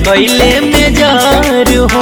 कैले में जार हो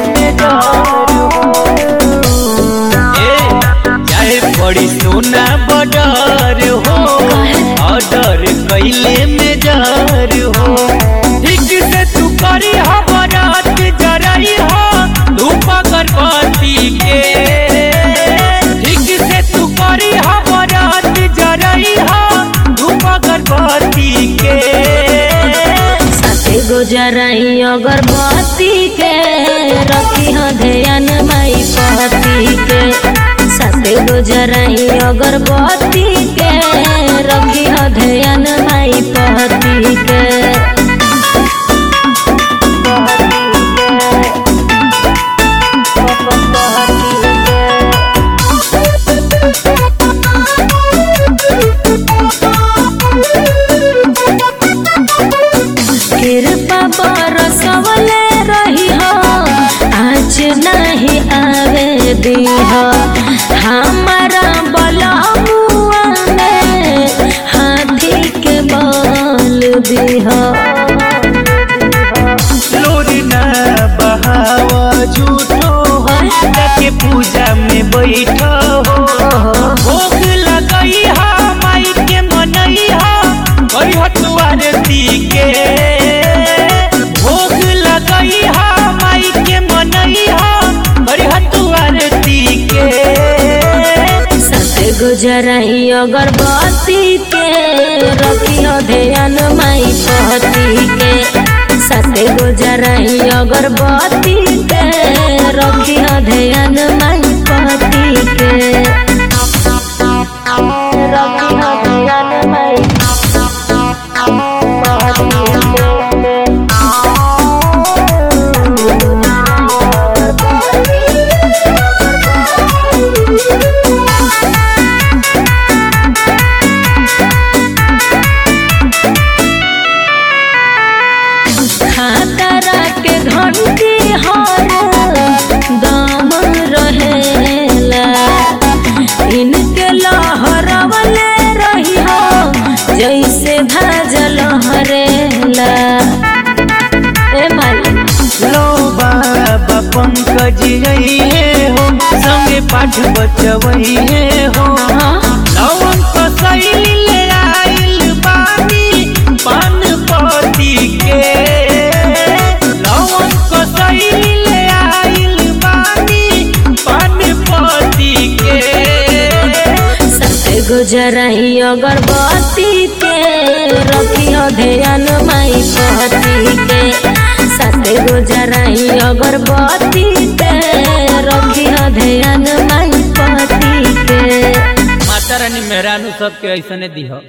ए, चाहे बड़ी सोना बडर हो ऑर्डर कैले में जार हो ठीक से तू करी हो बरात जरई हो धूप अगरबत्ती के ठीक से तू करी हो बरात जरई हो धूप अगरबत्ती के साथे गुजराई अगरबत्ती के रखी हो ध्यान माई पति के साथे गुजराई अगरबत्ती के रखी हो ध्यान माई पति के कृपा बरसवले रही हो आज नहीं आवे दी हो हमारा बलमुआ में हाथी के बल दी हो लोरना बहावा झूठो हो जाके पूजा में बैठो हो भोग लगई हा माई के मनई हा कई हतुआरती के भोग लगई हा माई के मनई हा कई हतुआरती के सत्य गुजराई अगरबत्ती के रखी हो ध्यान माई पति के सत्य गुजराई अगरबत्ती के रखी हो ध्यान माई पति के रखी हो ध्यान माई खातरा के घंटी हर दम रहेला इनके लहरवले रही हो जैसे धाजल हरेला ए माली लो बाबा पंकज हे हो संगे पाठ बचवई हे हो लवन कसैली ले आइल बानी पान पति के लवन कसैली ले आइल बानी पान पति के सत्य गुजराई अगरबत्ती के रखी हो ध्यान माई पति के सत्य गुजराई अगरबत्ती के रखी हो ध्यान माई पति के माता रानी मेहरानू सबके ऐसने दिह